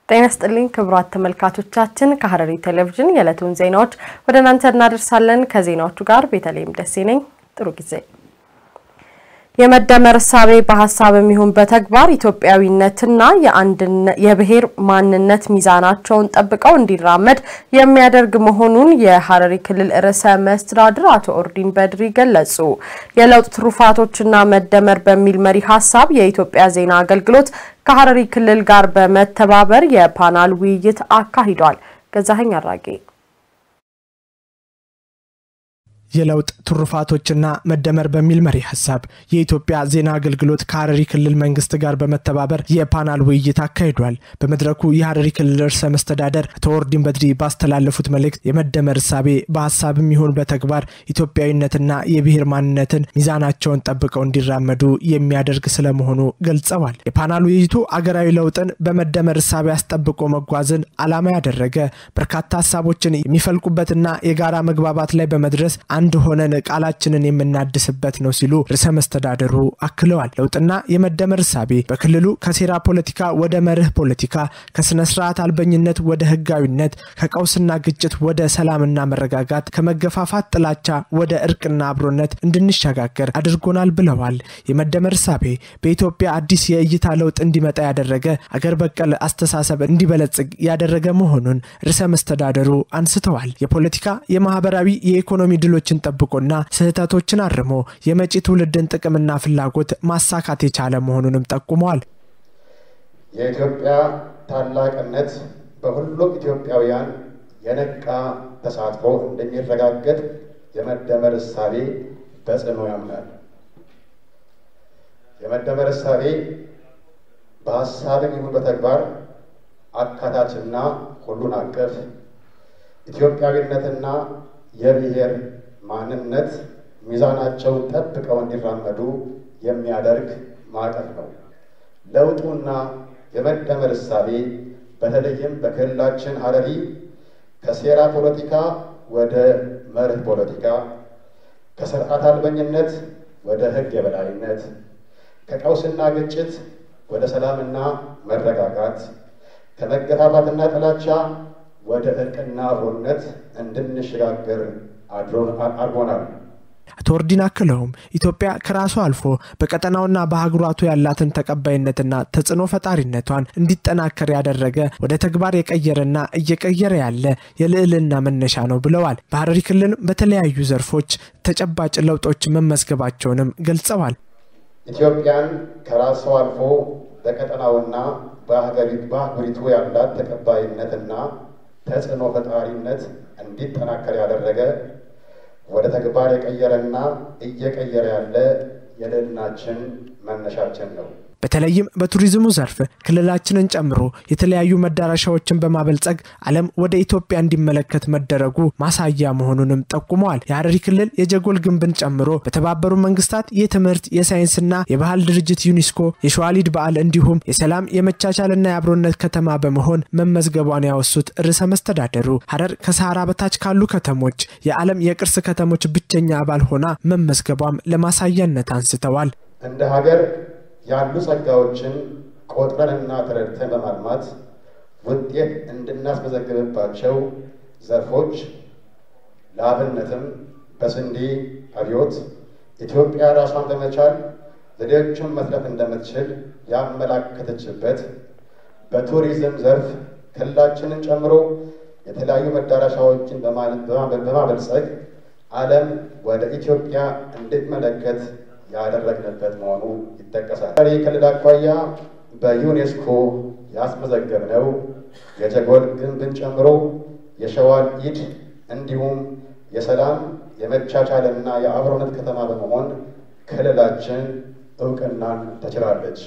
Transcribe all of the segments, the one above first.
ጤና ስጥልኝ ክቡራት ተመልካቾቻችን፣ ከሐረሪ ቴሌቪዥን የዕለቱን ዜናዎች ወደ እናንተ እናደርሳለን። ከዜናዎቹ ጋር ቤተልሔም ደሴ ነኝ። ጥሩ ጊዜ። የመደመር እሳቤ በሀሳብም ይሁን በተግባር ኢትዮጵያዊነትና የብሔር ማንነት ሚዛናቸውን ጠብቀው እንዲራመድ የሚያደርግ መሆኑን የሐረሪ ክልል ርዕሰ መስተዳድር አቶ ኦርዲን በድሪ ገለጹ። የለውጥ ትሩፋቶችና መደመር በሚል መሪ ሀሳብ የኢትዮጵያ ዜና አገልግሎት ከሐረሪ ክልል ጋር በመተባበር የፓናል ውይይት አካሂዷል። ገዛኸኝ አራጌ የለውጥ ትሩፋቶችና መደመር በሚል መሪ ሀሳብ የኢትዮጵያ ዜና አገልግሎት ከሐረሪ ክልል መንግስት ጋር በመተባበር የፓናል ውይይት አካሂዷል። በመድረኩ የሐረሪ ክልል ርዕሰ መስተዳደር አቶ ኦርዲን በድሪ ባስተላለፉት መልእክት የመደመር እሳቤ በሀሳብም ይሁን በተግባር ኢትዮጵያዊነትና የብሔር ማንነትን ሚዛናቸውን ጠብቀው እንዲራመዱ የሚያደርግ ስለመሆኑ ገልጸዋል። የፓናል ውይይቱ አገራዊ ለውጥን በመደመር እሳቤ አስጠብቆ መጓዝን ዓላማ ያደረገ በርካታ ሀሳቦችን የሚፈልቁበትና የጋራ መግባባት ላይ በመድረስ አንድ ሆነን ቃላችንን የምናድስበት ነው ሲሉ ርዕሰ መስተዳደሩ አክለዋል። ለውጥና የመደመር እሳቤ በክልሉ ከሴራ ፖለቲካ ወደ መርህ ፖለቲካ፣ ከስነ ስርዓት አልበኝነት ወደ ህጋዊነት፣ ከቀውስና ግጭት ወደ ሰላምና መረጋጋት፣ ከመገፋፋት ጥላቻ ወደ እርቅና አብሮነት እንድንሸጋገር አድርጎናል ብለዋል። የመደመር እሳቤ በኢትዮጵያ አዲስ የእይታ ለውጥ እንዲመጣ ያደረገ አገር በቀል አስተሳሰብ እንዲበለጽግ ያደረገ መሆኑን ርዕሰ መስተዳደሩ አንስተዋል። የፖለቲካ የማህበራዊ፣ የኢኮኖሚ ድሎች ችን ጠብቆና ስህተቶችን አርሞ የመጪ ትውልድን ጥቅምና ፍላጎት ማሳካት የቻለ መሆኑንም ጠቁመዋል። የኢትዮጵያ ታላቅነት በሁሉም ኢትዮጵያውያን የነቃ ተሳትፎ እንደሚረጋገጥ የመደመር እሳቤ በጽኑ ያምናል። የመደመር እሳቤ በሀሳብም ይሁን በተግባር አካታችና ሁሉን አቀፍ ኢትዮጵያዊነትና የብሔር ማንነት ሚዛናቸውን ጠብቀው እንዲራመዱ የሚያደርግ ማዕቀፍ ነው። ለውጡና የመደመር እሳቤ በተለይም በክልላችን ሐረሪ ከሴራ ፖለቲካ ወደ መርህ ፖለቲካ፣ ከስርዓት አልበኝነት ወደ ሕግ የበላይነት፣ ከቀውስና ግጭት ወደ ሰላምና መረጋጋት፣ ከመገፋፋትና ጥላቻ ወደ እርቅና አብሮነት እንድንሸጋገር አድርጎናል። አቶ ኦርዲን አክለውም ኢትዮጵያ ከራሷ አልፎ በቀጠናውና በአህጉራቱ ያላትን ተቀባይነትና ተጽዕኖ ፈጣሪነቷን እንዲጠናከር ያደረገ ወደ ተግባር የቀየረና እየቀየረ ያለ የልዕልና መነሻ ነው ብለዋል። በሐረሪ ክልል በተለያዩ ዘርፎች ተጨባጭ ለውጦች መመዝገባቸውንም ገልጸዋል። ኢትዮጵያን ከራሷ አልፎ በቀጠናውና በአህጉሪቱ ያላት ተቀባይነትና ተጽዕኖ ፈጣሪነት እንዲጠናከር ያደረገ ወደ ተግባር የቀየረና እየቀየረ ያለ የልዕልናችን መነሻችን ነው። በተለይም በቱሪዝሙ ዘርፍ ክልላችንን ጨምሮ የተለያዩ መዳረሻዎችን በማበልጸግ ዓለም ወደ ኢትዮጵያ እንዲመለከት መደረጉ ማሳያ መሆኑንም ጠቁመዋል። የሐረሪ ክልል የጀጎል ግንብን ጨምሮ በተባበሩ መንግስታት የትምህርት የሳይንስና የባህል ድርጅት ዩኒስኮ የሸዋሊድ በዓል እንዲሁም የሰላም የመቻቻልና የአብሮነት ከተማ በመሆን መመዝገቧን ያወሱት ርዕሰ መስተዳደሩ ሐረር ከሰሃራ በታች ካሉ ከተሞች የዓለም የቅርስ ከተሞች ብቸኛ አባል ሆና መመዝገቧም ለማሳያነት አንስተዋል። እንደ ሀገር ያሉ ጸጋዎችን ቆጥረንና ተረድተን በማልማት ውጤት እንድናስመዘግብባቸው ዘርፎች ለአብነትም በስንዴ አብዮት ኢትዮጵያ ራሷን በመቻል ዘዴዎቹን መስራት እንደምትችል ያመላከተችበት፣ በቱሪዝም ዘርፍ ክልላችንን ጨምሮ የተለያዩ መዳረሻዎችን በማበልጸግ ዓለም ወደ ኢትዮጵያ እንድትመለከት ያደረግንበት መሆኑ ይጠቀሳል። ሐረሪ ክልል አኳያ በዩኔስኮ ያስመዘገብነው የጀጎል ግንብን ጨምሮ የሸዋል ኢድ እንዲሁም የሰላም የመቻቻልና የአብሮነት ከተማ በመሆን ክልላችን እውቅናን ተችላለች።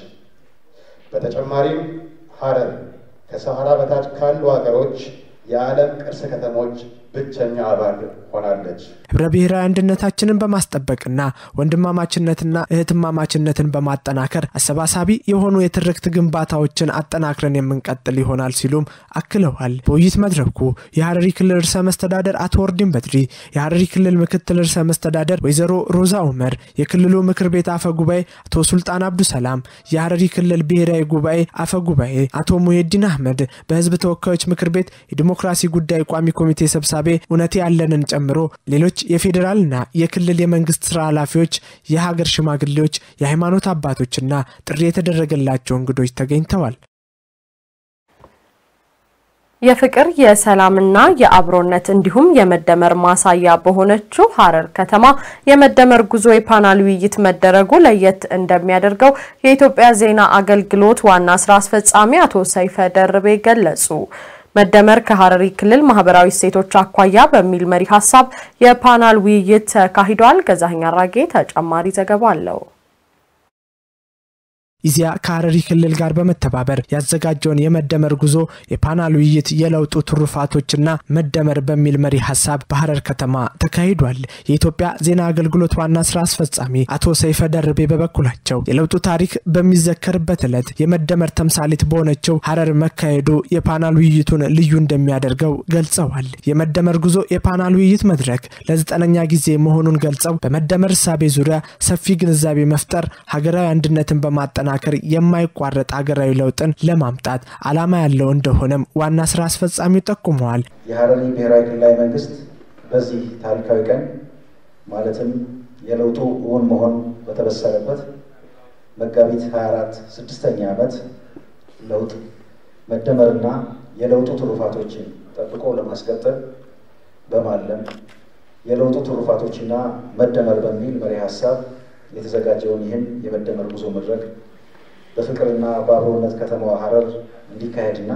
በተጨማሪም ሐረር ከሰሃራ በታች ካሉ ሀገሮች የዓለም ቅርስ ከተሞች ብቸኛ አባል ሆናለች። ህብረ ብሔራዊ አንድነታችንን በማስጠበቅና ወንድማማችነትና እህትማማችነትን በማጠናከር አሰባሳቢ የሆኑ የትርክት ግንባታዎችን አጠናክረን የምንቀጥል ይሆናል ሲሉም አክለዋል። በውይይት መድረኩ የሀረሪ ክልል ርዕሰ መስተዳደር አቶ ወርዲን በድሪ፣ የሀረሪ ክልል ምክትል ርዕሰ መስተዳደር ወይዘሮ ሮዛ ኡመር፣ የክልሉ ምክር ቤት አፈ ጉባኤ አቶ ሱልጣን አብዱ ሰላም፣ የሀረሪ ክልል ብሔራዊ ጉባኤ አፈ ጉባኤ አቶ ሙሄዲን አህመድ፣ በህዝብ ተወካዮች ምክር ቤት የዲሞክራሲ ጉዳይ ቋሚ ኮሚቴ ሰብሳቤ እውነቴ ያለንን ጨምሮ ሌሎች የፌዴራልና የክልል የመንግስት ስራ ኃላፊዎች፣ የሀገር ሽማግሌዎች፣ የሃይማኖት አባቶችና ጥሪ የተደረገላቸው እንግዶች ተገኝተዋል። የፍቅር የሰላምና የአብሮነት እንዲሁም የመደመር ማሳያ በሆነችው ሀረር ከተማ የመደመር ጉዞ የፓናል ውይይት መደረጉ ለየት እንደሚያደርገው የኢትዮጵያ ዜና አገልግሎት ዋና ስራ አስፈጻሚ አቶ ሰይፈ ደርቤ ገለጹ። መደመር ከሀረሪ ክልል ማህበራዊ እሴቶች አኳያ በሚል መሪ ሀሳብ የፓናል ውይይት ተካሂዷል። ገዛኸኝ አራጌ ተጨማሪ ዘገባ አለው። ኢዜአ ከሀረሪ ክልል ጋር በመተባበር ያዘጋጀውን የመደመር ጉዞ የፓናል ውይይት የለውጡ ትሩፋቶችና መደመር በሚል መሪ ሀሳብ በሀረር ከተማ ተካሂዷል። የኢትዮጵያ ዜና አገልግሎት ዋና ስራ አስፈጻሚ አቶ ሰይፈ ደርቤ በበኩላቸው የለውጡ ታሪክ በሚዘከርበት ዕለት የመደመር ተምሳሌት በሆነችው ሀረር መካሄዱ የፓናል ውይይቱን ልዩ እንደሚያደርገው ገልጸዋል። የመደመር ጉዞ የፓናል ውይይት መድረክ ለዘጠነኛ ጊዜ መሆኑን ገልጸው በመደመር እሳቤ ዙሪያ ሰፊ ግንዛቤ መፍጠር ሀገራዊ አንድነትን በማጠና ለማጠናከር የማይቋረጥ ሀገራዊ ለውጥን ለማምጣት ዓላማ ያለው እንደሆነም ዋና ስራ አስፈጻሚው ጠቁመዋል። የሀረሪ ብሔራዊ ክልላዊ መንግስት በዚህ ታሪካዊ ቀን ማለትም የለውጡ እውን መሆን በተበሰረበት መጋቢት 24 ስድስተኛ ዓመት ለውጥ መደመርና የለውጡ ትሩፋቶችን ጠብቆ ለማስቀጠል በማለም የለውጡ ትሩፋቶችና መደመር በሚል መሪ ሀሳብ የተዘጋጀውን ይህን የመደመር ጉዞ መድረክ በፍቅርና በአብሮነት ከተማዋ ሀረር እንዲካሄድና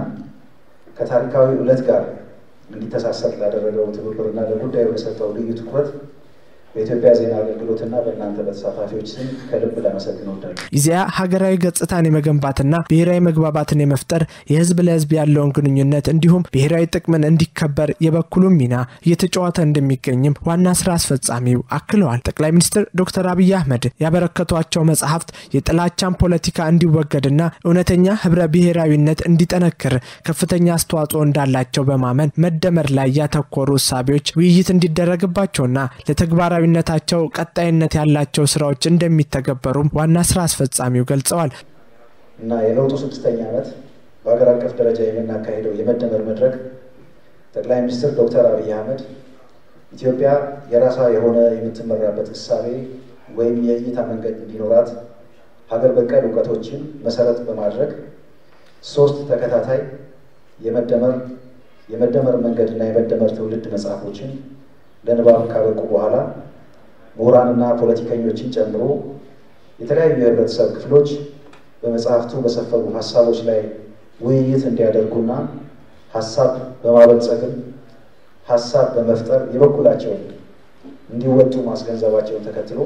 ከታሪካዊ ዕለት ጋር እንዲተሳሰር ላደረገው ትብብርና ለጉዳዩ ለሰጠው ልዩ ትኩረት በኢትዮጵያ ዜና አገልግሎትና በእናንተ በተሳታፊዎች ስም ከልብ ላመሰግን እወዳለሁ። ኢዜአ ሀገራዊ ገጽታን የመገንባትና ብሔራዊ መግባባትን የመፍጠር የህዝብ ለህዝብ ያለውን ግንኙነት እንዲሁም ብሔራዊ ጥቅምን እንዲከበር የበኩሉን ሚና እየተጫወተ እንደሚገኝም ዋና ስራ አስፈጻሚው አክለዋል። ጠቅላይ ሚኒስትር ዶክተር አብይ አህመድ ያበረከቷቸው መጽሐፍት የጥላቻን ፖለቲካ እንዲወገድና እውነተኛ ህብረ ብሔራዊነት እንዲጠነክር ከፍተኛ አስተዋጽኦ እንዳላቸው በማመን መደመር ላይ ያተኮሩ እሳቤዎች ውይይት እንዲደረግባቸውና ለተግባራዊ ነታቸው ቀጣይነት ያላቸው ስራዎች እንደሚተገበሩም ዋና ስራ አስፈጻሚው ገልጸዋል። እና የለውጡ ስድስተኛ ዓመት በሀገር አቀፍ ደረጃ የምናካሄደው የመደመር መድረክ ጠቅላይ ሚኒስትር ዶክተር አብይ አህመድ ኢትዮጵያ የራሷ የሆነ የምትመራበት እሳቤ ወይም የእይታ መንገድ እንዲኖራት ሀገር በቀል እውቀቶችን መሰረት በማድረግ ሶስት ተከታታይ የመደመር የመደመር መንገድ እና የመደመር ትውልድ መጽሐፎችን ለንባብ ካበቁ በኋላ ምሁራንና ፖለቲከኞችን ጨምሮ የተለያዩ የህብረተሰብ ክፍሎች በመጽሐፍቱ በሰፈሩ ሀሳቦች ላይ ውይይት እንዲያደርጉና ሀሳብ በማበልጸግም ሀሳብ በመፍጠር የበኩላቸውን እንዲወጡ ማስገንዘባቸውን ተከትሎ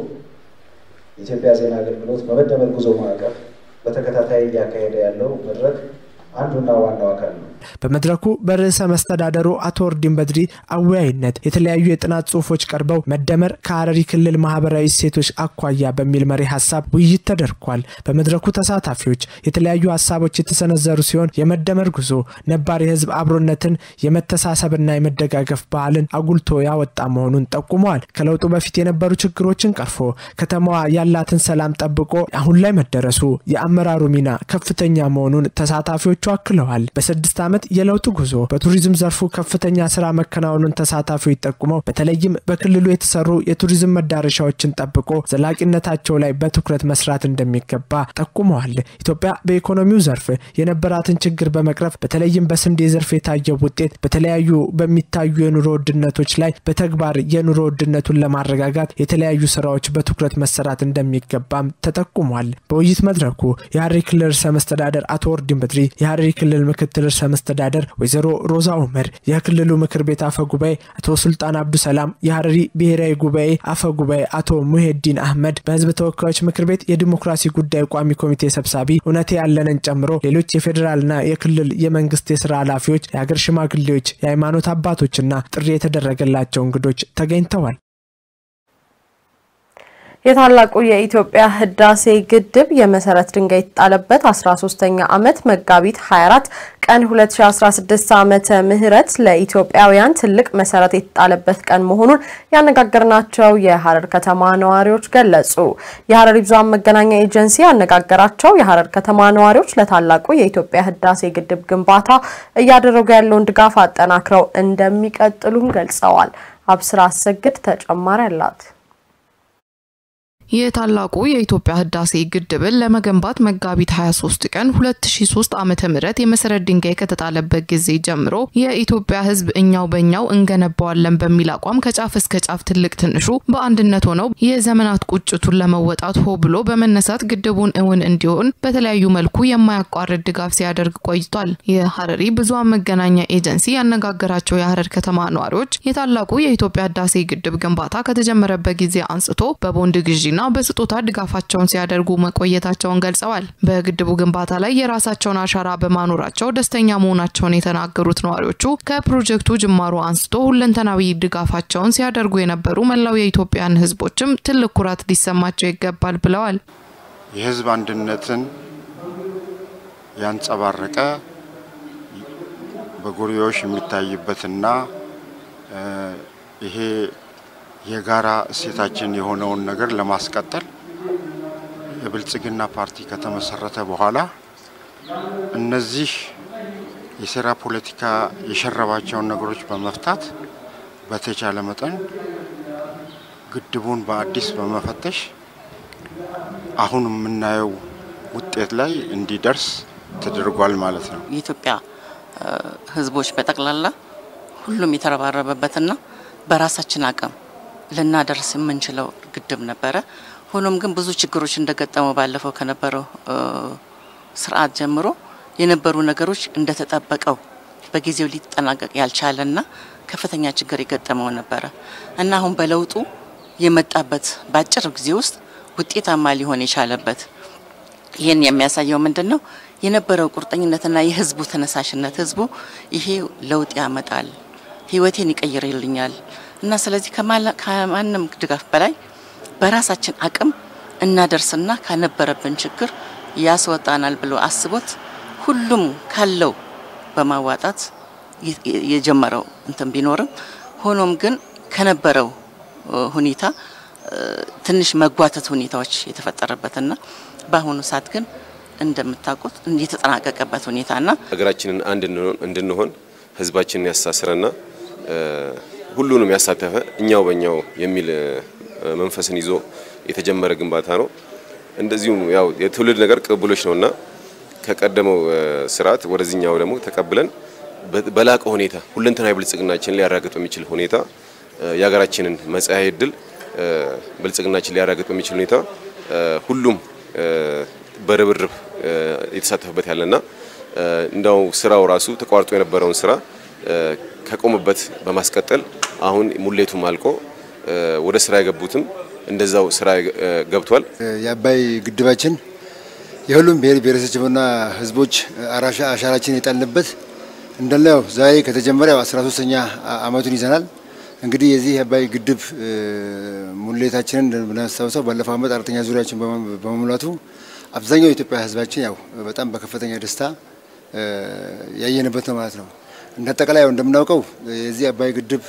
የኢትዮጵያ ዜና አገልግሎት በመደመር ጉዞ ማዕቀፍ በተከታታይ እያካሄደ ያለው መድረክ አንዱና ዋናው አካል ነው። በመድረኩ በርዕሰ መስተዳደሩ አቶ ወርዲን በድሪ አወያይነት የተለያዩ የጥናት ጽሁፎች ቀርበው መደመር ከሀረሪ ክልል ማህበራዊ እሴቶች አኳያ በሚል መሪ ሀሳብ ውይይት ተደርጓል። በመድረኩ ተሳታፊዎች የተለያዩ ሀሳቦች የተሰነዘሩ ሲሆን የመደመር ጉዞ ነባር የህዝብ አብሮነትን የመተሳሰብና የመደጋገፍ ባህልን አጉልቶ ያወጣ መሆኑን ጠቁመዋል። ከለውጡ በፊት የነበሩ ችግሮችን ቀርፎ ከተማዋ ያላትን ሰላም ጠብቆ አሁን ላይ መደረሱ የአመራሩ ሚና ከፍተኛ መሆኑን ተሳታፊዎቹ አክለዋል። በስድስት ዓመት የለውጥ ጉዞ በቱሪዝም ዘርፉ ከፍተኛ ስራ መከናወኑን ተሳታፊዎች ጠቁመው በተለይም በክልሉ የተሰሩ የቱሪዝም መዳረሻዎችን ጠብቆ ዘላቂነታቸው ላይ በትኩረት መስራት እንደሚገባ ጠቁመዋል። ኢትዮጵያ በኢኮኖሚው ዘርፍ የነበራትን ችግር በመቅረፍ በተለይም በስንዴ ዘርፍ የታየው ውጤት በተለያዩ በሚታዩ የኑሮ ውድነቶች ላይ በተግባር የኑሮ ውድነቱን ለማረጋጋት የተለያዩ ስራዎች በትኩረት መሰራት እንደሚገባም ተጠቁሟል። በውይይት መድረኩ የሀረሪ ክልል ርዕሰ መስተዳደር አቶ ወርዲን በድሪ የሀረሪ ክልል ምክትል ርዕሰ መስተዳደር ወይዘሮ ሮዛ ኡመር፣ የክልሉ ምክር ቤት አፈ ጉባኤ አቶ ሱልጣን አብዱሰላም፣ የሀረሪ ብሔራዊ ጉባኤ አፈ ጉባኤ አቶ ሙሄዲን አህመድ፣ በህዝብ ተወካዮች ምክር ቤት የዲሞክራሲ ጉዳይ ቋሚ ኮሚቴ ሰብሳቢ እውነቴ ያለንን ጨምሮ ሌሎች የፌዴራልና የክልል የመንግስት የስራ ኃላፊዎች፣ የሀገር ሽማግሌዎች፣ የሃይማኖት አባቶችና ጥሪ የተደረገላቸው እንግዶች ተገኝተዋል። የታላቁ የኢትዮጵያ ህዳሴ ግድብ የመሰረት ድንጋይ የተጣለበት 13ኛ ዓመት መጋቢት 24 ቀን 2016 ዓመተ ምህረት ለኢትዮጵያውያን ትልቅ መሰረት የተጣለበት ቀን መሆኑን ያነጋገርናቸው የሀረር ከተማ ነዋሪዎች ገለጹ። የሀረሪ ብዙኃን መገናኛ ኤጀንሲ ያነጋገራቸው የሀረር ከተማ ነዋሪዎች ለታላቁ የኢትዮጵያ ህዳሴ ግድብ ግንባታ እያደረጉ ያለውን ድጋፍ አጠናክረው እንደሚቀጥሉም ገልጸዋል። አብስራ አሰግድ ተጨማሪ አላት። የታላቁ የኢትዮጵያ ህዳሴ ግድብን ለመገንባት መጋቢት 23 ቀን 2003 ዓመተ ምህረት የመሰረት ድንጋይ ከተጣለበት ጊዜ ጀምሮ የኢትዮጵያ ህዝብ እኛው በእኛው እንገነባዋለን በሚል አቋም ከጫፍ እስከ ጫፍ ትልቅ ትንሹ በአንድነት ሆነው የዘመናት ቁጭቱን ለመወጣት ሆ ብሎ በመነሳት ግድቡን እውን እንዲሆን በተለያዩ መልኩ የማያቋርጥ ድጋፍ ሲያደርግ ቆይቷል። የሀረሪ ብዙኃን መገናኛ ኤጀንሲ ያነጋገራቸው የሀረር ከተማ ነዋሪዎች የታላቁ የኢትዮጵያ ህዳሴ ግድብ ግንባታ ከተጀመረበት ጊዜ አንስቶ በቦንድ ግዢና በስጦታ ድጋፋቸውን ሲያደርጉ መቆየታቸውን ገልጸዋል። በግድቡ ግንባታ ላይ የራሳቸውን አሻራ በማኖራቸው ደስተኛ መሆናቸውን የተናገሩት ነዋሪዎቹ ከፕሮጀክቱ ጅማሮ አንስቶ ሁለንተናዊ ድጋፋቸውን ሲያደርጉ የነበሩ መላው የኢትዮጵያን ህዝቦችም ትልቅ ኩራት ሊሰማቸው ይገባል ብለዋል። የህዝብ አንድነትን ያንጸባረቀ በጎሪዎች የሚታይበትና ይሄ የጋራ እሴታችን የሆነውን ነገር ለማስቀጠል የብልጽግና ፓርቲ ከተመሰረተ በኋላ እነዚህ የሴራ ፖለቲካ የሸረባቸውን ነገሮች በመፍታት በተቻለ መጠን ግድቡን በአዲስ በመፈተሽ አሁን የምናየው ውጤት ላይ እንዲደርስ ተደርጓል ማለት ነው። የኢትዮጵያ ህዝቦች በጠቅላላ ሁሉም የተረባረበበትና በራሳችን አቅም ልናደርስ የምንችለው ግድብ ነበረ። ሆኖም ግን ብዙ ችግሮች እንደገጠመው ባለፈው ከነበረው ስርዓት ጀምሮ የነበሩ ነገሮች እንደተጠበቀው በጊዜው ሊጠናቀቅ ያልቻለና ከፍተኛ ችግር የገጠመው ነበረ እና አሁን በለውጡ የመጣበት በአጭር ጊዜ ውስጥ ውጤታማ ሊሆን የቻለበት ይህን የሚያሳየው ምንድን ነው? የነበረው ቁርጠኝነትና የህዝቡ ተነሳሽነት ህዝቡ ይሄ ለውጥ ያመጣል፣ ህይወቴን ይቀይርልኛል እና ስለዚህ ከማንም ድጋፍ በላይ በራሳችን አቅም እናደርስና ከነበረብን ችግር ያስወጣናል ብሎ አስቦት ሁሉም ካለው በማዋጣት የጀመረው እንትን ቢኖርም ሆኖም ግን ከነበረው ሁኔታ ትንሽ መጓተት ሁኔታዎች የተፈጠረበትና በአሁኑ ሰዓት ግን እንደምታውቁት የተጠናቀቀበት ሁኔታና ሀገራችንን አንድ እንድንሆን ህዝባችንን ያሳስረና ሁሉንም ያሳተፈ እኛው በእኛው የሚል መንፈስን ይዞ የተጀመረ ግንባታ ነው። እንደዚሁም ያው የትውልድ ነገር ቅብብሎች ነውና ከቀደመው ስርዓት ወደዚህኛው ደግሞ ተቀብለን በላቀ ሁኔታ ሁለንተናዊ ብልጽግናችንን ሊያራግጥ በሚችል ሁኔታ የሀገራችንን መጻኢ ዕድል ብልጽግናችን ሊያራግጥ በሚችል ሁኔታ ሁሉም በርብርብ የተሳተፈበት ያለና እንዳው ስራው ራሱ ተቋርጦ የነበረውን ስራ ከቆመበት በማስቀጠል አሁን ሙሌቱም አልቆ ወደ ስራ የገቡትም እንደዛው ስራ ገብቷል። የአባይ ግድባችን የሁሉም ብሔር ብሔረሰቦችና ህዝቦች አሻራችን የጣልንበት እንዳለው ዛሬ ከተጀመረ 13ኛ አመቱን ይዘናል። እንግዲህ የዚህ የአባይ ግድብ ሙሌታችንን ብናስታውሰው ባለፈው አመት አራተኛ ዙሪያችን በመሙላቱ አብዛኛው የኢትዮጵያ ህዝባችን ያው በጣም በከፍተኛ ደስታ ያየንበት ነው ማለት ነው። እንደ አጠቃላይ እንደምናውቀው የዚህ አባይ ግድብ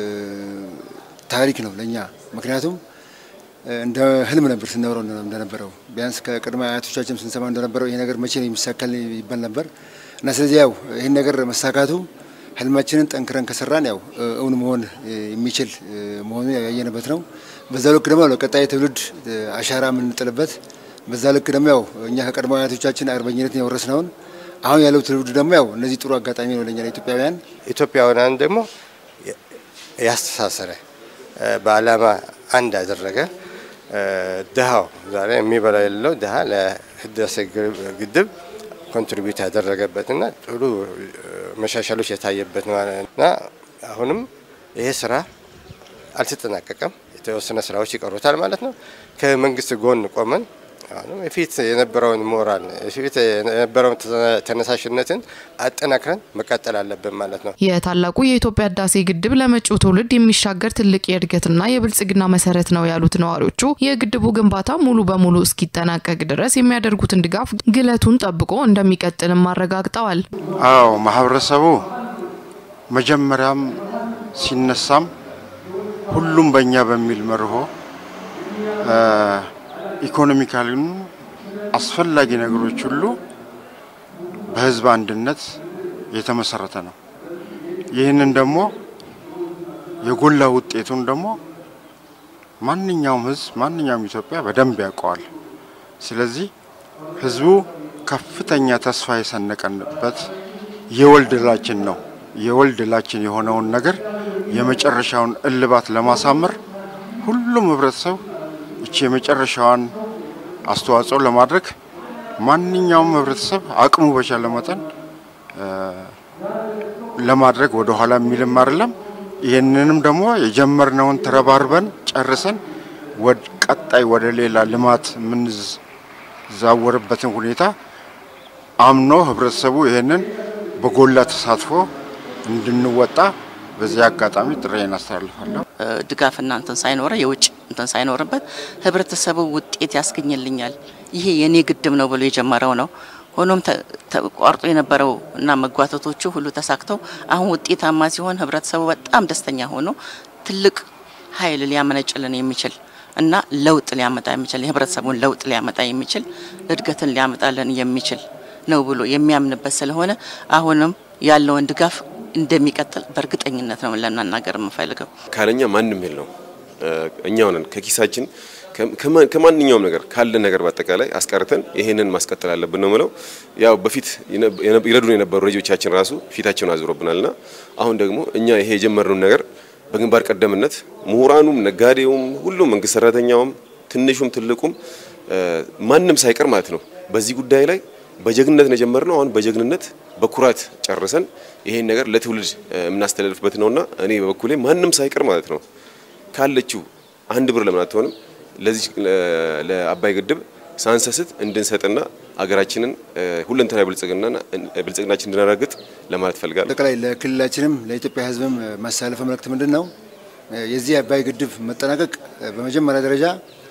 ታሪክ ነው ለኛ። ምክንያቱም እንደ ህልም ነበር ስናወራው እንደነበረው ቢያንስ ከቅድመ አያቶቻችን ስንሰማ እንደነበረው ይሄ ነገር መቼ ነው የሚሳካል ይባል ነበር እና ስለዚህ ያው ይህን ነገር መሳካቱ ህልማችንን ጠንክረን ከሰራን ያው እውን መሆን የሚችል መሆኑን ያየንበት ነው። በዛ ልክ ደግሞ ለቀጣይ ትውልድ አሻራ የምንጥልበት በዛ ልክ ደግሞ ያው እኛ ከቀድሞ አያቶቻችን አርበኝነትን የወረስነውን አሁን ያለው ትውልድ ደግሞ ያው እነዚህ ጥሩ አጋጣሚ ነው ለኛ ለኢትዮጵያውያን። ኢትዮጵያውያን ደግሞ ያስተሳሰረ በዓላማ አንድ ያደረገ ድሃው ዛሬ የሚበላ የሌለው ድሃ ለህዳሴ ግድብ ኮንትሪቢዩት ያደረገበትና ጥሩ መሻሻሎች የታየበት እና አሁንም ይሄ ስራ አልተጠናቀቀም። የተወሰነ ስራዎች ይቀሩታል ማለት ነው። ከመንግስት ጎን ቆመን አሁንም የፊት የነበረውን ሞራል የፊት የነበረውን ተነሳሽነትን አጠናክረን መቀጠል አለብን ማለት ነው። የታላቁ የኢትዮጵያ ህዳሴ ግድብ ለመጪው ትውልድ የሚሻገር ትልቅ የእድገትና የብልጽግና መሰረት ነው ያሉት ነዋሪዎቹ የግድቡ ግንባታ ሙሉ በሙሉ እስኪጠናቀቅ ድረስ የሚያደርጉትን ድጋፍ ግለቱን ጠብቆ እንደሚቀጥልም አረጋግጠዋል። አዎ ማህበረሰቡ መጀመሪያም ሲነሳም ሁሉም በእኛ በሚል መርሆ ኢኮኖሚካሊም አስፈላጊ ነገሮች ሁሉ በህዝብ አንድነት የተመሰረተ ነው። ይህንን ደግሞ የጎላ ውጤቱን ደግሞ ማንኛውም ህዝብ ማንኛውም ኢትዮጵያ በደንብ ያውቀዋል። ስለዚህ ህዝቡ ከፍተኛ ተስፋ የሰነቀንበት የወል ድላችን ነው። የወል ድላችን የሆነውን ነገር የመጨረሻውን እልባት ለማሳመር ሁሉም ህብረተሰብ እቺ የመጨረሻዋን አስተዋጽኦ ለማድረግ ማንኛውም ህብረተሰብ አቅሙ በቻለ መጠን ለማድረግ ወደ ኋላ የሚልም አይደለም። ይህንንም ደግሞ የጀመርነውን ተረባርበን ጨርሰን ወደ ቀጣይ ወደ ሌላ ልማት የምንዛወርበትን ሁኔታ አምኖ ህብረተሰቡ ይህንን በጎላ ተሳትፎ እንድንወጣ በዚህ አጋጣሚ ጥሬን አስተላልፋለሁ። ድጋፍና እንትን ሳይኖረ የውጭ እንትን ሳይኖርበት ህብረተሰቡ ውጤት ያስገኝልኛል፣ ይሄ የኔ ግድብ ነው ብሎ የጀመረው ነው። ሆኖም ተቋርጦ የነበረው እና መጓተቶቹ ሁሉ ተሳክተው አሁን ውጤታማ ሲሆን ህብረተሰቡ በጣም ደስተኛ ሆኖ ትልቅ ኃይል ሊያመነጭልን የሚችል እና ለውጥ ሊያመጣ የሚችል የህብረተሰቡን ለውጥ ሊያመጣ የሚችል እድገትን ሊያመጣልን የሚችል ነው ብሎ የሚያምንበት ስለሆነ አሁንም ያለውን ድጋፍ እንደሚቀጥል በእርግጠኝነት ነው ለመናገር የምፈልገው። ካለኛ ማንም የለው እኛው ነን ከኪሳችን ከማንኛውም ነገር ካለ ነገር በአጠቃላይ አስቀርተን ይሄንን ማስቀጠል አለብን ነው ምለው። ያው በፊት ይረዱን የነበሩ ልጆቻችን ራሱ ፊታቸውን አዙሮብናልና አሁን ደግሞ እኛ ይሄ የጀመርነውን ነገር በግንባር ቀደምነት ምሁራኑም፣ ነጋዴውም፣ ሁሉም መንግስት ሰራተኛውም፣ ትንሹም ትልቁም ማንም ሳይቀር ማለት ነው በዚህ ጉዳይ ላይ በጀግንነት ነው የጀመርነው። አሁን በጀግንነት በኩራት ጨርሰን ይሄን ነገር ለትውልድ የምናስተላልፍበት ነውና እኔ በበኩሌ ማንም ሳይቀር ማለት ነው ካለችው አንድ ብር ለምን አትሆንም ለዚህ ለአባይ ግድብ ሳንሰስት እንድንሰጥና አገራችንን ሁለንተናዊ ብልጽግናና ብልጽግናችን እንድናረጋግጥ ለማለት ፈልጋለሁ። አጠቃላይ ለክልላችንም ለኢትዮጵያ ሕዝብም ማሳለፈ መልእክት ምንድን ነው? የዚህ አባይ ግድብ መጠናቀቅ በመጀመሪያ ደረጃ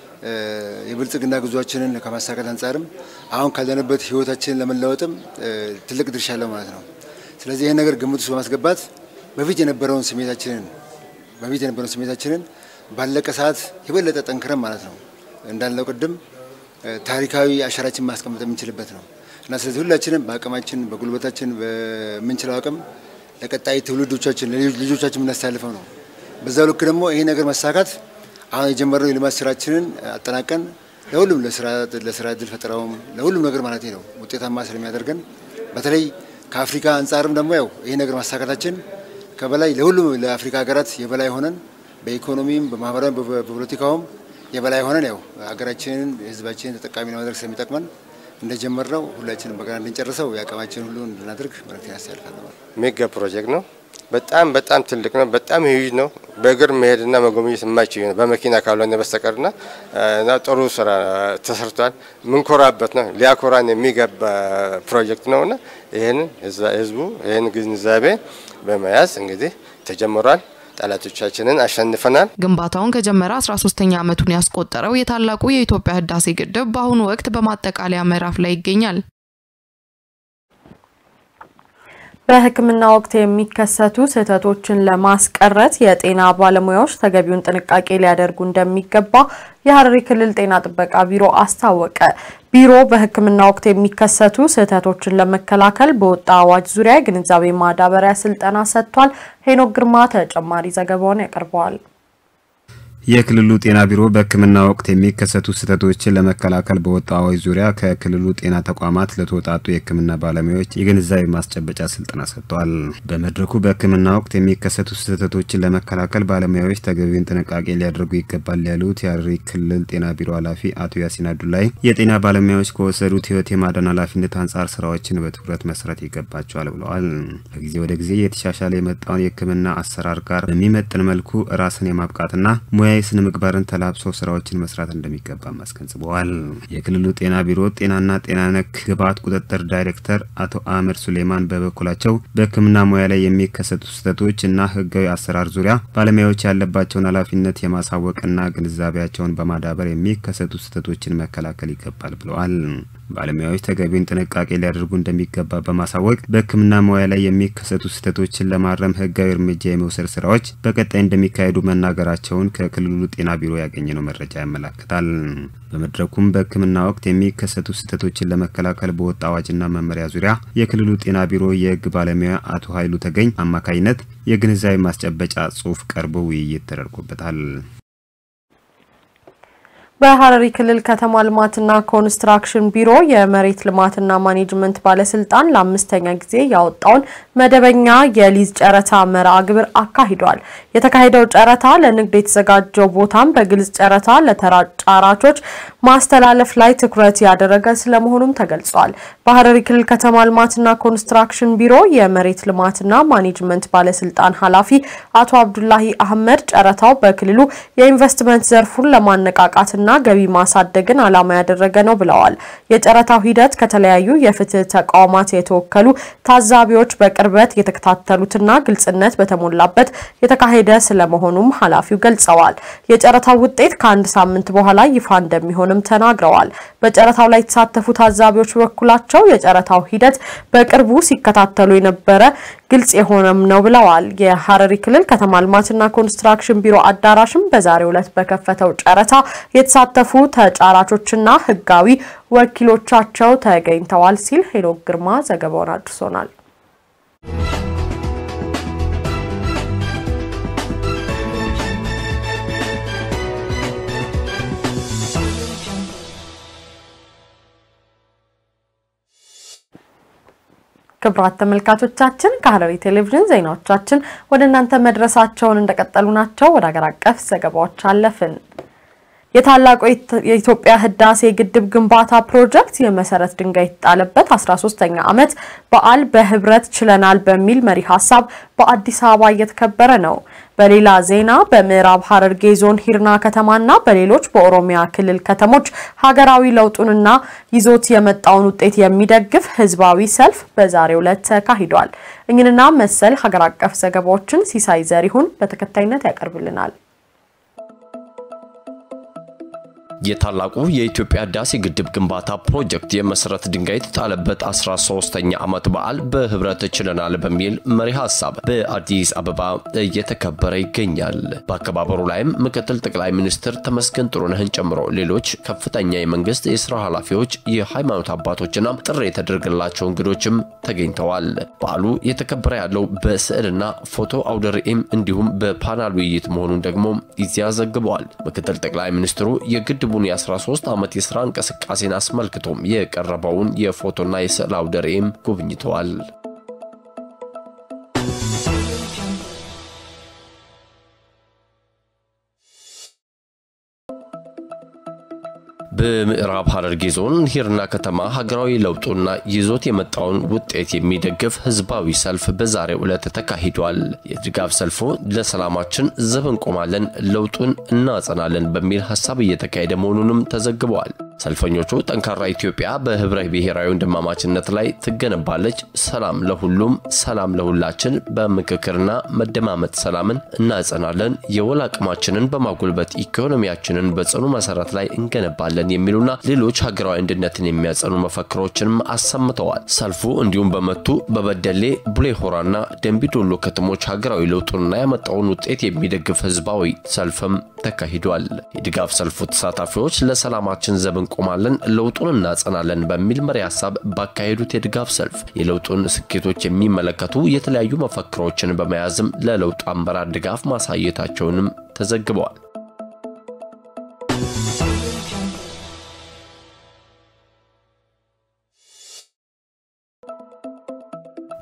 የብልጽግና ጉዟችንን ከማሳካት አንጻርም አሁን ካለንበት ህይወታችንን ለመለወጥም ትልቅ ድርሻ አለው ማለት ነው። ስለዚህ ይህን ነገር ግምት ውስጥ በማስገባት በፊት የነበረውን ስሜታችንን በፊት የነበረውን ስሜታችንን ባለቀ ሰዓት የበለጠ ጠንክረን ማለት ነው እንዳልነው ቅድም ታሪካዊ አሻራችን ማስቀመጥ የምንችልበት ነው እና ስለዚህ ሁላችንም በአቅማችን በጉልበታችን በምንችለው አቅም ለቀጣይ ትውልዶቻችን ልጆቻችን የምናስተላልፈው ነው። በዛው ልክ ደግሞ ይሄ ነገር መሳካት አሁን የጀመርነው የልማት ስራችንን አጠናቀን ለሁሉም ለስራ እድል ፈጠራውም ለሁሉም ነገር ማለት ነው ውጤታማ ስለሚያደርገን በተለይ ከአፍሪካ አንጻርም ደግሞ ያው ይሄ ነገር ማሳካታችን ከበላይ ለሁሉም ለአፍሪካ ሀገራት የበላይ ሆነን በኢኮኖሚም በማህበራዊ በፖለቲካውም የበላይ ሆነን ያው ሀገራችንን ህዝባችንን ተጠቃሚ ለማድረግ ስለሚጠቅመን እንደጀመርነው ሁላችንም በጋራ እንድንጨርሰው የአቅማችን ሁሉ እንድናደርግ መልእክት ያስተላልፋለሁ። ሜጋ ፕሮጀክት ነው። በጣም በጣም ትልቅ ነው። በጣም ሂዩጅ ነው። በእግር መሄድና መጎብኘት የማይችል ነው በመኪና ካልሆነ በስተቀርና እና ጥሩ ስራ ተሰርቷል። ምንኮራበት ነው። ሊያኮራን የሚገባ ፕሮጀክት ነውና ይህንን ህዝቡ ይህን ግንዛቤ በመያዝ እንግዲህ ተጀምሯል። ጠላቶቻችንን አሸንፈናል። ግንባታውን ከጀመረ 13ኛ ዓመቱን ያስቆጠረው የታላቁ የኢትዮጵያ ህዳሴ ግድብ በአሁኑ ወቅት በማጠቃለያ ምዕራፍ ላይ ይገኛል። በሕክምና ወቅት የሚከሰቱ ስህተቶችን ለማስቀረት የጤና ባለሙያዎች ተገቢውን ጥንቃቄ ሊያደርጉ እንደሚገባ የሐረሪ ክልል ጤና ጥበቃ ቢሮ አስታወቀ። ቢሮ በሕክምና ወቅት የሚከሰቱ ስህተቶችን ለመከላከል በወጣ አዋጅ ዙሪያ የግንዛቤ ማዳበሪያ ስልጠና ሰጥቷል። ሄኖክ ግርማ ተጨማሪ ዘገባውን ያቀርበዋል። የክልሉ ጤና ቢሮ በሕክምና ወቅት የሚከሰቱ ስህተቶችን ለመከላከል በወጣው አዋጅ ዙሪያ ከክልሉ ጤና ተቋማት ለተወጣጡ የሕክምና ባለሙያዎች የግንዛቤ ማስጨበጫ ስልጠና ሰጥቷል። በመድረኩ በሕክምና ወቅት የሚከሰቱ ስህተቶችን ለመከላከል ባለሙያዎች ተገቢውን ጥንቃቄ ሊያደርጉ ይገባል ያሉት የሐረሪ ክልል ጤና ቢሮ ኃላፊ አቶ ያሲን አዱላይ የጤና ባለሙያዎች ከወሰዱት ሕይወት የማዳን ኃላፊነት አንጻር ስራዎችን በትኩረት መስራት ይገባቸዋል ብለዋል። ከጊዜ ወደ ጊዜ የተሻሻለ የመጣውን የሕክምና አሰራር ጋር በሚመጥን መልኩ ራስን የማብቃትና ሙያዊ ስነ ምግባርን ተላብሶ ስራዎችን መስራት እንደሚገባም አስገንዝበዋል። የክልሉ ጤና ቢሮ ጤናና ጤና ነክ ግብዓት ቁጥጥር ዳይሬክተር አቶ አህመድ ሱሌማን በበኩላቸው በሕክምና ሙያ ላይ የሚከሰቱ ስህተቶች እና ህጋዊ አሰራር ዙሪያ ባለሙያዎች ያለባቸውን ኃላፊነት የማሳወቅና ግንዛቤያቸውን በማዳበር የሚከሰቱ ስህተቶችን መከላከል ይገባል ብለዋል። ባለሙያዎች ተገቢውን ጥንቃቄ ሊያደርጉ እንደሚገባ በማሳወቅ በሕክምና ሙያ ላይ የሚከሰቱ ስህተቶችን ለማረም ህጋዊ እርምጃ የመውሰድ ስራዎች በቀጣይ እንደሚካሄዱ መናገራቸውን ከክልሉ ጤና ቢሮ ያገኘነው መረጃ ያመላክታል። በመድረኩም በሕክምና ወቅት የሚከሰቱ ስህተቶችን ለመከላከል በወጣ አዋጅና መመሪያ ዙሪያ የክልሉ ጤና ቢሮ የህግ ባለሙያ አቶ ኃይሉ ተገኝ አማካኝነት የግንዛቤ ማስጨበጫ ጽሁፍ ቀርቦ ውይይት ተደርጎበታል። በሐረሪ ክልል ከተማ ልማትና ኮንስትራክሽን ቢሮ የመሬት ልማትና ማኔጅመንት ባለስልጣን ለአምስተኛ ጊዜ ያወጣውን መደበኛ የሊዝ ጨረታ መርሃ ግብር አካሂዷል። የተካሄደው ጨረታ ለንግድ የተዘጋጀው ቦታም በግልጽ ጨረታ ለተጫራቾች ማስተላለፍ ላይ ትኩረት ያደረገ ስለመሆኑም ተገልጿል። በሐረሪ ክልል ከተማ ልማትና ኮንስትራክሽን ቢሮ የመሬት ልማትና ማኔጅመንት ባለስልጣን ኃላፊ አቶ አብዱላሂ አህመድ ጨረታው በክልሉ የኢንቨስትመንት ዘርፉን ለማነቃቃትና ና ገቢ ማሳደግን ዓላማ ያደረገ ነው ብለዋል። የጨረታው ሂደት ከተለያዩ የፍትህ ተቋማት የተወከሉ ታዛቢዎች በቅርበት የተከታተሉትና ግልጽነት በተሞላበት የተካሄደ ስለመሆኑም ኃላፊው ገልጸዋል። የጨረታው ውጤት ከአንድ ሳምንት በኋላ ይፋ እንደሚሆንም ተናግረዋል። በጨረታው ላይ የተሳተፉ ታዛቢዎች በበኩላቸው የጨረታው ሂደት በቅርቡ ሲከታተሉ የነበረ ግልጽ የሆነም ነው ብለዋል። የሐረሪ ክልል ከተማ ልማትና ኮንስትራክሽን ቢሮ አዳራሽም በዛሬው ዕለት በከፈተው ጨረታ የተሳተፉ ተጫራቾችና ህጋዊ ወኪሎቻቸው ተገኝተዋል ሲል ሄኖክ ግርማ ዘገባውን አድርሶናል። ክቡራት ተመልካቾቻችን ከሐረሪ ቴሌቪዥን ዜናዎቻችን ወደ እናንተ መድረሳቸውን እንደቀጠሉ ናቸው። ወደ ሀገር አቀፍ ዘገባዎች አለፍን። የታላቁ የኢትዮጵያ ህዳሴ ግድብ ግንባታ ፕሮጀክት የመሰረት ድንጋይ የተጣለበት 13ኛ ዓመት በዓል በህብረት ችለናል በሚል መሪ ሀሳብ በአዲስ አበባ እየተከበረ ነው። በሌላ ዜና በምዕራብ ሐረርጌ ዞን ሂርና ከተማና በሌሎች በኦሮሚያ ክልል ከተሞች ሀገራዊ ለውጡንና ይዞት የመጣውን ውጤት የሚደግፍ ህዝባዊ ሰልፍ በዛሬው ዕለት ተካሂዷል። እኝንና መሰል ሀገር አቀፍ ዘገባዎችን ሲሳይ ዘሪሁን በተከታይነት ያቀርብልናል። የታላቁ የኢትዮጵያ ህዳሴ ግድብ ግንባታ ፕሮጀክት የመሰረት ድንጋይ የተጣለበት 13ኛ ዓመት በዓል በህብረት ችለናል በሚል መሪ ሀሳብ በአዲስ አበባ እየተከበረ ይገኛል። በአከባበሩ ላይም ምክትል ጠቅላይ ሚኒስትር ተመስገን ጥሩነህን ጨምሮ ሌሎች ከፍተኛ የመንግስት የስራ ኃላፊዎች፣ የሃይማኖት አባቶችና ጥሪ የተደረገላቸው እንግዶችም ተገኝተዋል። በዓሉ የተከበረ ያለው በስዕልና ፎቶ አውደ ርዕይም እንዲሁም በፓናል ውይይት መሆኑን ደግሞ ኢዜአ ዘግበዋል። ምክትል ጠቅላይ ሚኒስትሩ የግድ ግድቡን የ13 ዓመት የሥራ እንቅስቃሴን አስመልክቶም የቀረበውን የፎቶና የስዕል አውደ ርዕይም ጎብኝተዋል። በምዕራብ ሐረርጌ ዞን ሂርና ከተማ ሀገራዊ ለውጡና ይዞት የመጣውን ውጤት የሚደግፍ ህዝባዊ ሰልፍ በዛሬው ዕለት ተካሂዷል። የድጋፍ ሰልፉ ለሰላማችን ዘብ እንቆማለን፣ ለውጡን እናጸናለን በሚል ሀሳብ እየተካሄደ መሆኑንም ተዘግበዋል። ሰልፈኞቹ ጠንካራ ኢትዮጵያ በህብረ ብሔራዊ ወንድማማችነት ላይ ትገነባለች፣ ሰላም ለሁሉም፣ ሰላም ለሁላችን፣ በምክክርና መደማመጥ ሰላምን እናጸናለን፣ የወል አቅማችንን በማጎልበት ኢኮኖሚያችንን በጽኑ መሰረት ላይ እንገነባለን የሚሉና ሌሎች ሀገራዊ አንድነትን የሚያጸኑ መፈክሮችንም አሰምተዋል። ሰልፉ እንዲሁም በመቱ በበደሌ ቡሌ ሆራና ደንቢዶሎ ከተሞች ሀገራዊ ለውጡንና ያመጣውን ውጤት የሚደግፍ ህዝባዊ ሰልፍም ተካሂዷል። የድጋፍ ሰልፉ ተሳታፊዎች ለሰላማችን ዘብ እንቆማለን፣ ለውጡን እናጸናለን በሚል መሪ ሀሳብ ባካሄዱት የድጋፍ ሰልፍ የለውጡን ስኬቶች የሚመለከቱ የተለያዩ መፈክሮችን በመያዝም ለለውጡ አመራር ድጋፍ ማሳየታቸውንም ተዘግበዋል።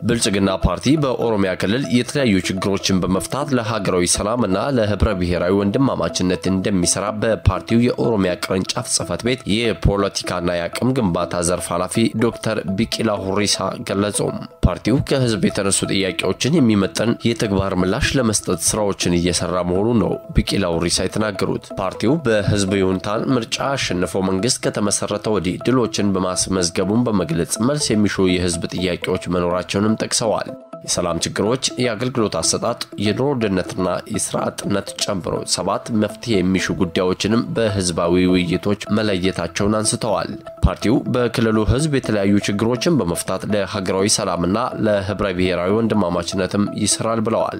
ብልጽግና ፓርቲ በኦሮሚያ ክልል የተለያዩ ችግሮችን በመፍታት ለሀገራዊ ሰላምና ለህብረ ብሔራዊ ወንድማማችነት እንደሚሰራ በፓርቲው የኦሮሚያ ቅርንጫፍ ጽህፈት ቤት የፖለቲካና የአቅም ግንባታ ዘርፍ ኃላፊ ዶክተር ቢቂላ ሁሪሳ ገለጹ። ፓርቲው ከህዝብ የተነሱ ጥያቄዎችን የሚመጠን የተግባር ምላሽ ለመስጠት ስራዎችን እየሰራ መሆኑን ነው ቢቂላ ሁሪሳ የተናገሩት። ፓርቲው በህዝብ ይሁንታን ምርጫ አሸንፈው መንግስት ከተመሰረተ ወዲህ ድሎችን በማስመዝገቡን በመግለጽ መልስ የሚሹ የህዝብ ጥያቄዎች መኖራቸውንም ጠቅሰዋል። የሰላም ችግሮች፣ የአገልግሎት አሰጣጥ፣ የኑሮ ውድነትና የስራ አጥነት ጨምሮ ሰባት መፍትሄ የሚሹ ጉዳዮችንም በህዝባዊ ውይይቶች መለየታቸውን አንስተዋል። ፓርቲው በክልሉ ህዝብ የተለያዩ ችግሮችን በመፍታት ለሀገራዊ ሰላምና ለህብረ ብሔራዊ ወንድማማችነትም ይሰራል ብለዋል።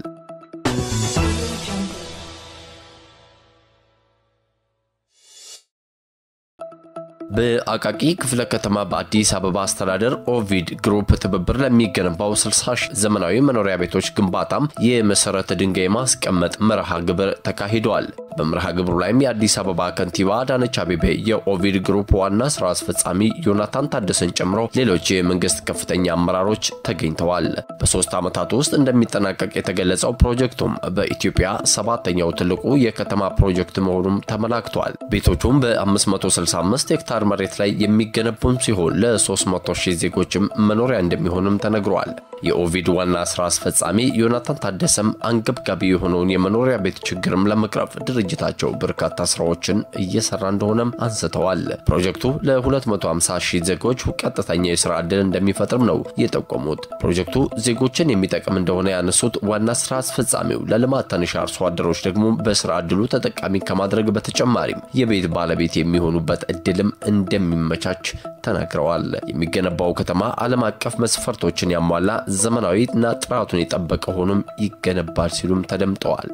በአቃቂ ክፍለ ከተማ በአዲስ አበባ አስተዳደር ኦቪድ ግሩፕ ትብብር ለሚገነባው 60 ሺህ ዘመናዊ መኖሪያ ቤቶች ግንባታም የመሰረተ ድንጋይ ማስቀመጥ መርሃ ግብር ተካሂደዋል። በመርሃ ግብሩ ላይም የአዲስ አበባ ከንቲባ አዳነች አቤቤ፣ የኦቪድ ግሩፕ ዋና ስራ አስፈጻሚ ዮናታን ታደሰን ጨምሮ ሌሎች የመንግስት ከፍተኛ አመራሮች ተገኝተዋል። በሶስት ዓመታት ውስጥ እንደሚጠናቀቅ የተገለጸው ፕሮጀክቱም በኢትዮጵያ ሰባተኛው ትልቁ የከተማ ፕሮጀክት መሆኑም ተመላክቷል። ቤቶቹም በ565 ሄክታር መሬት ላይ የሚገነቡም ሲሆን ለ300 ሺህ ዜጎችም መኖሪያ እንደሚሆንም ተነግሯል። የኦቪድ ዋና ስራ አስፈጻሚ ዮናታን ታደሰም አንገብጋቢ የሆነውን የመኖሪያ ቤት ችግርም ለመቅረፍ ድርጅታቸው በርካታ ስራዎችን እየሰራ እንደሆነም አንስተዋል። ፕሮጀክቱ ለ250 ሺህ ዜጎች ቀጥተኛ የስራ ዕድል እንደሚፈጥርም ነው የጠቆሙት። ፕሮጀክቱ ዜጎችን የሚጠቅም እንደሆነ ያነሱት ዋና ስራ አስፈጻሚው ለልማት ተነሽ አርሶ አደሮች ደግሞ በስራ ዕድሉ ተጠቃሚ ከማድረግ በተጨማሪም የቤት ባለቤት የሚሆኑበት እድልም እንደሚመቻች ተናግረዋል። የሚገነባው ከተማ ዓለም አቀፍ መስፈርቶችን ያሟላ ዘመናዊና ጥራቱን የጠበቀ ሆኖም ይገነባል ሲሉም ተደምጠዋል።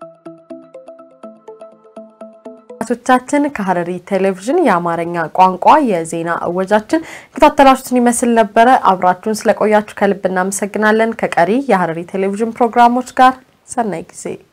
ቶቻችን ከሐረሪ ቴሌቪዥን የአማርኛ ቋንቋ የዜና እወጃችን ከታተላችሁትን ይመስል ነበረ። አብራችሁን ስለቆያችሁ ከልብ እናመሰግናለን። ከቀሪ የሐረሪ ቴሌቪዥን ፕሮግራሞች ጋር ሰናይ ጊዜ